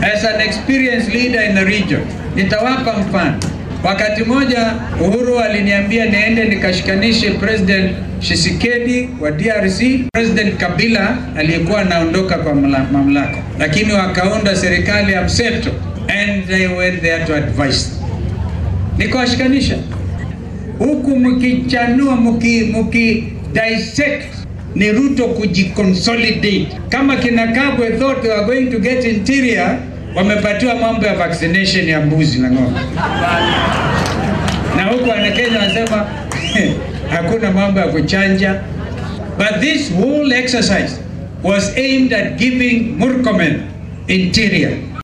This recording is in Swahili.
as an experienced leader in the region. Nitawapa mfano. Wakati moja Uhuru aliniambia niende nikashikanishe President Tshisekedi wa DRC, President Kabila aliyekuwa anaondoka kwa mamlaka, lakini wakaunda serikali ya mseto and they went there to advise. Nikawashikanisha huku mkichanua, mki, mki dissect ni Ruto kujiconsolidate. Kama kina Kabwe thought they were going to get interior, wamepatiwa mambo ya vaccination ya mbuzi na ng'ombe, na huku Wanakenya wanasema hakuna mambo ya kuchanja. But this whole exercise was aimed at giving Murkomen interior.